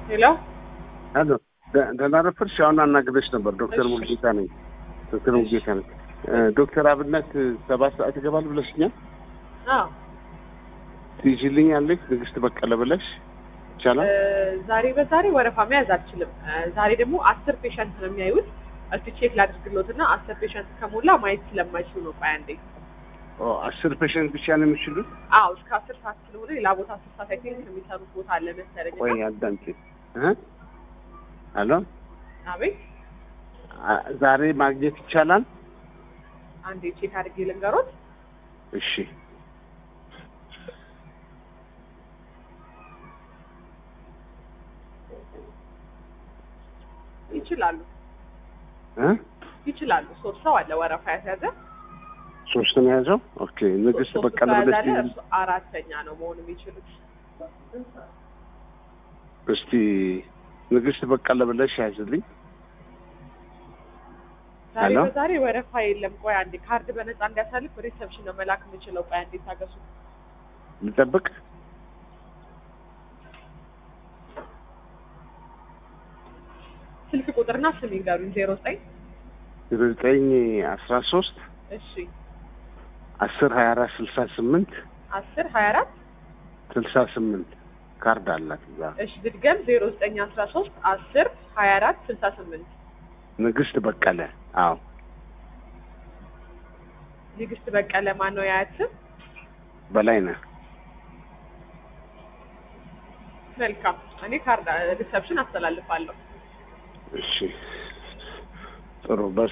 ሄሎ አሎ ደ- ደህና ረፈድሽ? አሁን አናግረሽ ነበር። ዶክተር እሺ። ሙሉጌታ ነኝ። ዶክተር ሙሉጌታ ነኝ። እ፣ ዶክተር አብነት ሰባት ሰዓት ይገባል ብለሽኛል። አዎ ትይዥልኛለሽ ንግስት በቀለ ብለሽ ይቻላል? እ፣ ዛሬ በዛሬ ወረፋ መያዝ አልችልም። እ፣ ዛሬ ደግሞ አስር ፔሸንት ነው የሚያዩት። እስቲ ቼክ ላድርግሎት እና አስር ፔሸንት ከሞላ ማየት ስለማይችሉ ነው። ቆይ አንዴ። ኦ፣ አስር ፔሸንት ብቻ ነው የሚችሉት? አዎ እስከ አስር ሰዓት ስለሆነ ሌላ ቦታ አስር ሰዓት አይ ቲንክ የሚሰሩት ቦታ አለ መሰለኝ። እና- ቆይ አዳምጪ። እ? አሎ አቤት አ- ዛሬ ማግኘት ይቻላል? አንዴ ቼክ አድርጌ ልንገሮት። እሺ ይችላሉ እ? ይችላሉ። ሶስት ሰው አለ ወረፋ ያስያዘ ሶስት ነው የያዘው። ኦኬ ንግስት ሶስት በቀለ ሰው ብለሽ ያዛለ፣ ትይዥ- እርሱ አራተኛ ነው መሆን የሚችሉት። እስቲ ንግስት በቀለ ብለሽ ያዝልኝ። ዛሬ ሄሎ? በዛሬ ወረፋ የለም። ቆይ አንዴ ካርድ በነፃ እንዲያሳልፍ ሪሰፕሽን ነው መላክ የምችለው። ቆይ አንዴ ታገሱ። ልጠብቅ? ስልክ ቁጥርና ስም ይንገሩኝ። ዜሮ ዘጠኝ ዘጠኝ አስራ ሶስት እሺ አስር ሀያ አራት ስልሳ ስምንት አስር ሀያ አራት ስልሳ ስምንት ካርድ አላት እዛ። እሺ ድድገም ዜሮ ዘጠኝ አስራ ሶስት አስር ሀያ አራት ስልሳ ስምንት ንግስት በቀለ አዎ ንግስት በቀለ ማን ነው ያያት ስም? በላይ ነህ መልካም እኔ ካርድ ሪሰፕሽን አስተላልፋለሁ። እሺ ጥሩ በስ